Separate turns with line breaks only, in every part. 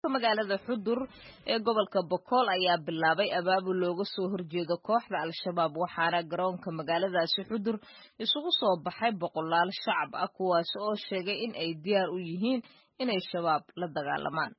magaalada xudur ee gobolka bokool ayaa bilaabay abaabul looga soo horjeedo kooxda al-shabaab waxaana garoonka magaaladaasi xudur isugu soo baxay boqolaal shacab ah kuwaas oo sheegay in ay diyaar u yihiin inay shabaab la dagaalamaan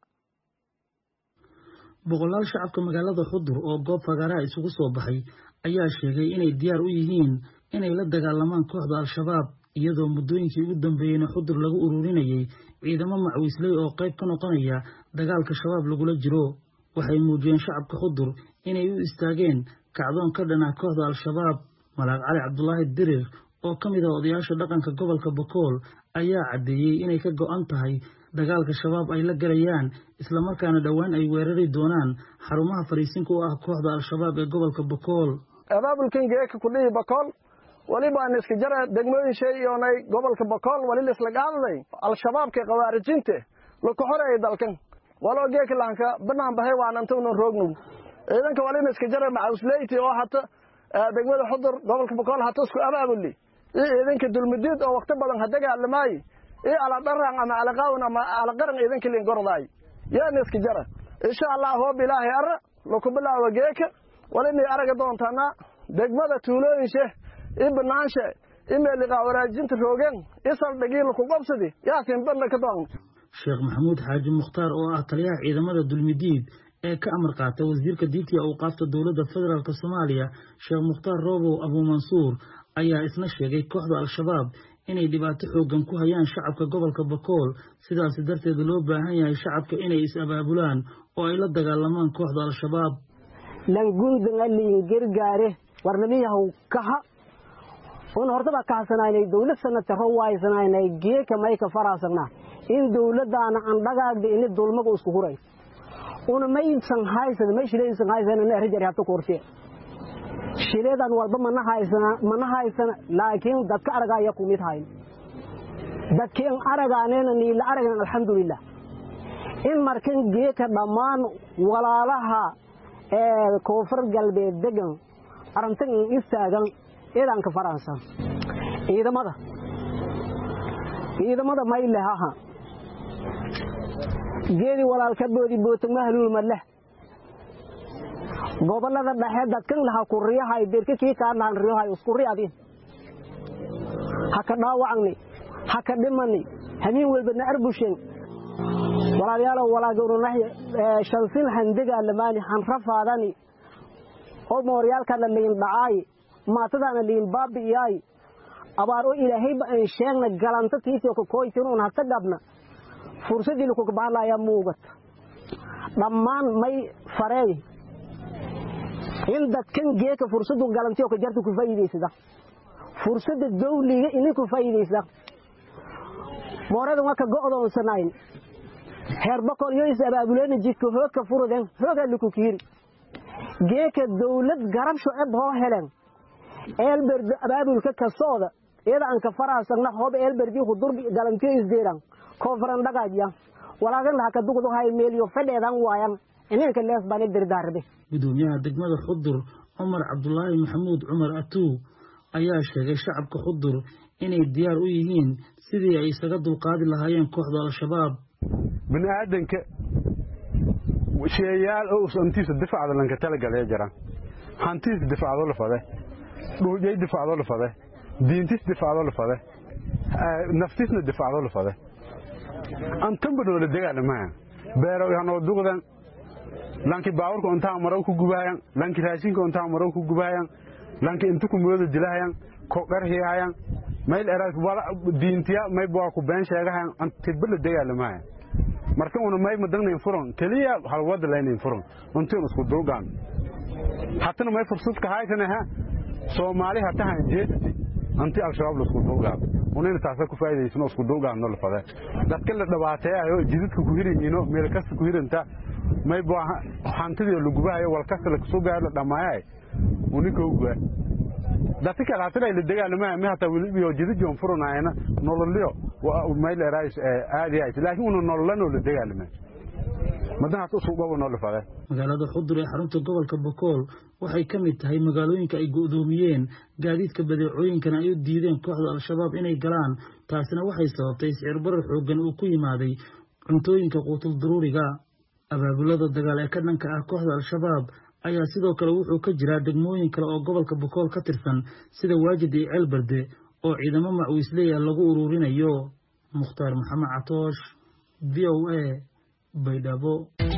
boqolaal shacabka magaalada xudur oo goob fagaaraha isugu soo baxay ayaa sheegay inay diyaar u yihiin inay la dagaalamaan kooxda al-shabaab iyadoo muddooyinkii ugu dambeeyeyna xudur lagu ururinayay ciidamo macwiisley oo qayb ka noqonaya dagaalka shabaab lagula jiro waxay muujiyeen shacabka xudur inay u istaageen kacdoon ka dhan ah kooxda al-shabaab malaaq cali cabdulaahi dirir oo ka mid ah odayaasha dhaqanka gobolka bokool ayaa caddeeyey inay ka go'an tahay dagaalka shabaab ay la galayaan islamarkaana dhowaan ay weerari doonaan xarumaha fariisinka u ah kooxda al-shabaab ee gobolka bokool
abaabulkan geeka kudhihi bokool welibaan iska jara degmooyin sheeyoonay gobolka bokool weli laisla qaadaday al-shabaabka khawaarijinte laku xoreeyay dalkan waloo geeka lahanka banaan bahay waanantawnan roognow ciidanka walina iska jara macawsleyti oo hata degmada xudur gobolka bokool hata isku abaabuli iyo ciidanka dulmudiid oo wakti badan ha dagaalamaaye iyo aladharan ama alaqaawn ama alaqaran ciidanka liingordaay yaana iska jara insha allah hoob ilaahay ara laku bilaawa geeka walinay araga doontaana degmada tuulooyinshe i banaanshe i meeliqaa waraajinta roogeen i saldhigii laku qabsadi yaasin banna ka doon
sheekh maxamuud xaaji mukhtaar oo ah taliyaha ciidamada dulmidiid ee ka amar qaata wasiirka diinta iyo awqaafta dowladda federaalk soomaaliya sheekh mukhtaar roobow abuumansuur ayaa isna sheegay kooxda al-shabaab inay dhibaato xooggan ku hayaan shacabka gobolka bakool sidaas darteed loo baahan yahay shacabka inay is-abaabulaan oo ay la dagaalamaan kooxda al-shabaab
langundanga liin gargaare warnamiyahaw kaha un hortaba kahasanaynay dawlad sanadka ro waysanaynay geeka mayka faraasagna in dawladdaana andhagaagda ini dulmaga isku huray una maysan haysan may shilaysan haysan na rijar habta koorte shileedan walba mana haysana mana haysana laakiin dadka aragaya ku mid hayn dadkeen aragaaneena niila aragan alxamdulilah in markan geeka dhammaan walaalaha ee koonfur galbeed degan arintan in istaagan ciidanka faransa ciidamada ciidamada maylehaha geedi walaalka boodi bootagma haluulma leh gobolada dhexe dadkan laha ku riyahay berka kii kaa lahan riyahay isku riyadi haka dhaawacni haka dhimani hamiin walbana arbushen walaalayaalow walaagorunahy shansin handega lamaani hanrafaadani oo mooryaalkana liin dhacaay maatadaana liin baabi'iyaay abaar oo ilaahayba aan sheegna galanta tiisio kakooytinuun hata gabna fursadii lakukabahalayaa muugat dhammaan may fareey in dadkan geeka fursadu galantiyo ka jarta ku faa'iidaysada fursada dawliga ini ku faa'iidaysa mooradan waa ka go'doonsanayn heer boqol iyo is abaabuleena jidka hoogka furuden hoogaa laku kiiri geeka dawlad garab shuceb hoo helen eelberd abaabulka kasooda iyada aan ka faraasagna hoob eelberdii hudur galantiyo isdeeran koonfuran dhagaajya walaagan laha ka dugdu hay meeliyo fadheedan waayan inanka lees baan dirdaarbe
gudoomiyaha degmada xudur cumar cabdulaahi maxamuud cumar atuu ayaa sheegay shacabka xudur inay diyaar u yihiin sidii ay isaga dulqaadi lahaayeen kooxda al-shabaab
bini aadanka sheeyaal oo hantiisa difacda lanka talagalaya jiraan hantiis difacdo la fade dhuujay difacdo la fade diintis difacdo la fade naftisna difacdo la fade antanba noola dagaalamaha beero hanoo duqdan lanki baawurka untaa marow ku gubahayan lanki raashinka untaa marow ku gubahayan lanki inta ku mooda dilahayan ko qarhiyahayan mayl eraas wala diintiya may baa ku been sheegahayan antibba la dagaalamaha marka una may madagnayn furan keliya halwada laynayn furan untiin isku dulgaan hatana may fursad ka haysanaha soomaali hatahan jeedati anti al-shabaab la isku dulgaan unayna taasa ku faa'iidaysano isku dulgaanno la fade dadka la dhawaateeyayo jidadka ku hiranyiino meel kasta ku hiranta may baa hantidii la gubahayo wal kasta la soo gaar la dhamaayay unika uga dadka kale hatana la dagaalamaha ma hata wili iyo jidadjoon furanaayna nololyo may la raayis aadi ay laakiin uu nololano la dagaalama madan hata soo gobo nolol fade
magaalada xudur ee xarunta gobolka bokool waxay ka mid tahay magaalooyinka ay go'doomiyeen gaadiidka badeecooyinkana ay u diideen kooxda al-shabaab inay galaan taasina waxay sababtay sicir barar xooggan uu ku yimaaday cuntooyinka quutul daruuriga abaabulada dagaal ee ka dhanka ah kooxda al-shabaab ayaa sidoo kale wuxuu ka jiraa degmooyin kale oo gobolka bokool ka tirsan sida waajid iyo ceelberde oo ciidamo macwiisleya lagu ururinayo mukhtaar maxamed catoosh v o a baydhabo